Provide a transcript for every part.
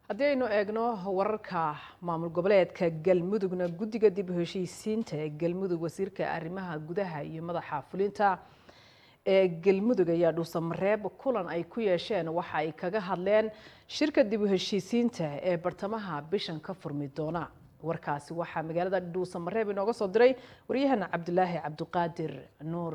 haddii aynu eegno wararka maamul goboleedka galmudugna guddiga dib u heshiisiinta ee galmudug wasiirka arrimaha gudaha iyo madaxa fulinta ee galmudug ayaa dhuusamareeb kulan ay ku yeesheen waxa ay kaga hadleen shirka dib u heshiisiinta ee bartamaha bishan ka furmi doona warkaasi waxaa magaalada dhuusamareeb inooga soo diray waryahana cabdulaahi cabdiqaadir nuur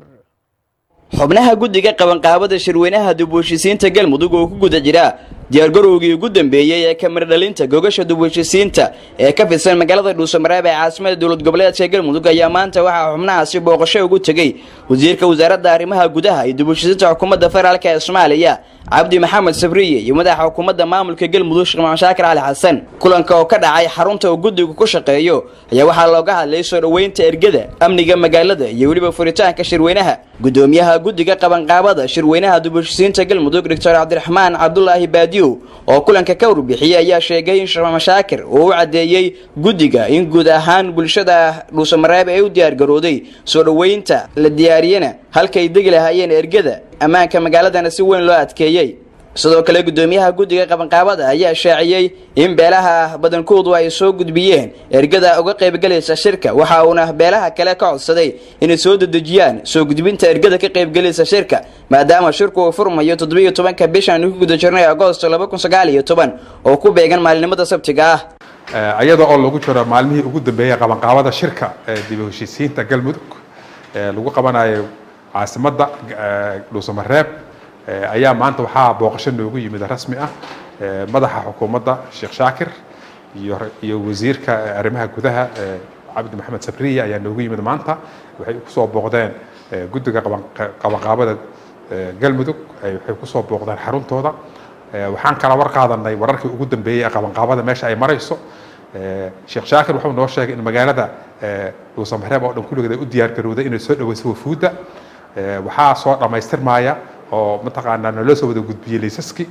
xubnaha guddiga qabanqaabada shirweynaha dib u heshiisiinta galmudug oo ku guda jira diyaargarowgii ugu dambeeyey ee kamiradhalinta gogasha dib u heshiisiinta ee ka fidsan magaalada dhuusamareeb ee caasimada dowlad goboleedka galmudug ayaa maanta waxaa xubnahaasi booqasho ugu tegey wasiirka wasaaradda arrimaha gudaha iyo dib u heshiisiinta xukuumadda federaalk ee soomaaliya cabdi maxamed sabriye iyo madaxa xukuumadda maamulka galmudug sheekh maxamed shaakir cali xasan kulanka oo ka dhacay xarunta uu guddigu ku shaqeeyo ayaa waxaa looga hadlay soo dhoweynta ergada amniga magaalada iyo weliba furitaanka shirweynaha gudoomiyaha guddiga qabanqaabada shirweynaha dib u heshiisiinta galmudug doctor cabdiraxmaan cabdulaahi baadiyow oo kulanka ka warbixiyey ayaa sheegay in sheekh maxamed shaakir uu u caddeeyey guddiga in guud ahaan bulshada dhuusamareeb ee u diyaargarooday soo dhoweynta la diyaariyana halkay degi lahaayeen ergada ammaanka magaaladana si weyn loo adkeeyey sidoo kale gudoomiyaha guddiga qabanqaabada ayaa shaaciyey in beelaha badankoodu ay soo gudbiyeen ergada uga qaybgelaysa shirka waxa uuna beelaha kale ka codsaday inay soo dedejiyaan soo gudbinta ergada ka qaybgelaysa shirka maadaama shirku uu furmayo toddobiiyo tobanka bishan ku guda jirnay agoosto laba kun sagaal iyo toban oo ku beegan maalinimada sabtiga ah iyada oo lagu jiro maalmihii ugu dambeeyey qabanqaabada shirka ee dib u heshiisiinta galmudug ee lagu qabanayo caasimadda dhuusamareeb ayaa maanta waxaa booqasho noogu yimid rasmi ah madaxa xukuumadda sheekh shaakir iyo iyo wasiirka arrimaha gudaha cabdi maxamed sabriye ayaa noogu yimid maanta waxay kusoo booqdeen guddiga qabanqaabada galmudug waxay kusoo booqdeen xaruntooda waxaan kala war qaadanay wararkii ugu dambeeyey ee qabanqaabada meesha ay marayso sheekh shaakir wuxuu noo sheegay in magaalada dhuusamareeb oo dhan kulligeed ay u diyaargarowday inay soo dhaweyso wafuudda waxaa soo dhammaystirmaya oo mataqaanaa naloo soo wada gudbiyey laysaski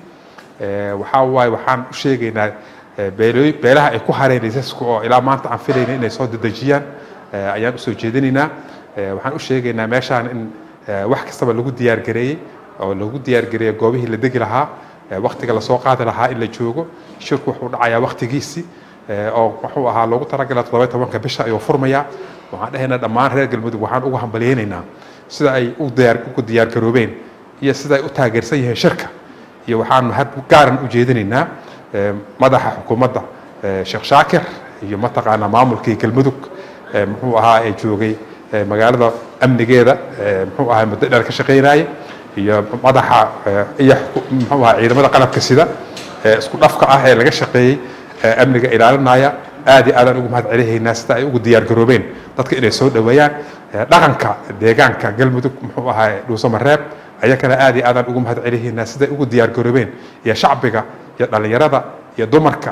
waxaa waaye waxaan u sheegaynaa beelooy beelaha ay ku hareen laysaska oo ilaa maanta aan filayna inay soo dedejiyaan ayaan usoo jeedinaynaa waxaan u sheegaynaa meeshaan in wax kastaba lagu diyaargareeyey oo lagu diyaargareeyey goobihii la degi lahaa waktiga lasoo qaadi lahaa in la joogo shirku wuxuu dhacayaa waktigiisii oo wuxuu ahaa loogu talagalay toddoba tobanka bisha ayuu furmayaa waxaan dhahaynaa dhammaan reer galmudug waxaan ugu hambalyaynaynaa sida ay u diyaar ugu diyaargaroobeen iyo sida ay u taageersan yihiin shirka iyo waxaan mahad gaaran u jeedinaynaa madaxa xukuumadda sheekh shaakir iyo mataqaanaa maamulkii galmudug muxuu ahaa ee joogay magaalada amnigeeda muxuu ahaa muddo dheer ka shaqaynaya iyo madaxa iyo muxuu ahaa ciidamada qalabka sida ee isku dhafka ah ee laga shaqeeyey amniga ilaalinaya aad iyo aadaan ugu mahad celihaynaa sida ay ugu diyaargaroobeen dadka inay soo dhoweeyaan dhaqanka deegaanka galmudug muxuu ahaa dhuusamareeb ayakana aad iyo aadaan ugu mahad celihaynaa siday ugu diyaargaroobeen iyo shacbiga iyo dhallinyarada iyo dumarka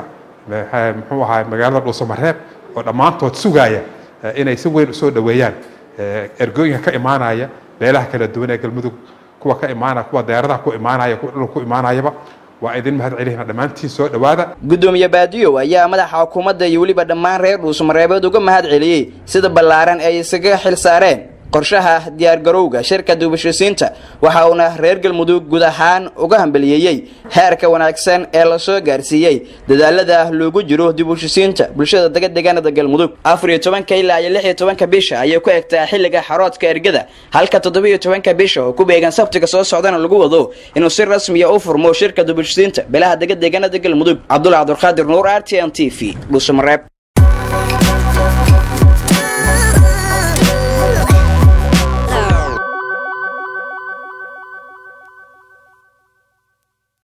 muxuu ahaa magaalada dhuusamareeb oo dhammaantood sugaaya inay si weyn usoo dhoweeyaan ergooyinka ka imaanaya beelaha kala duwan ee galmudug kuwa ka imaanaya kuwa deeradaha ku imaanaya kuwa dhulka ku imaanayaba waa idin mahad celihina dhammaantiin soo dhowaada gudoomiye baadiyow ayaa madaxa xukuumadda iyo weliba dhammaan reer dhuusamareebeed uga mahad celiyey sida ballaaran ay isaga xil saareen qorshaha diyaargarowga shirka dibheshiisiinta waxa uuna reer galmudug guud ahaan uga hambaliyeeyey heerka wanaagsan ee lasoo gaarsiiyey dadaalada loogu jiro dibheshiisiinta bulshada dega deegaanada galmudug afar iyo tobanka ilaa iyo lix iyo tobanka bisha ayay ku egtaa xilliga xaroodka ergada halka toddobiiyo tobanka bisha oo ku beegan sabtiga soo socdana lagu wado inuu si rasmiya u furmo shirka dibheshiisiinta beelaha dega deegaanada galmudug cabdullah cabdulqaadir nuur r t n t v dhuusamareeb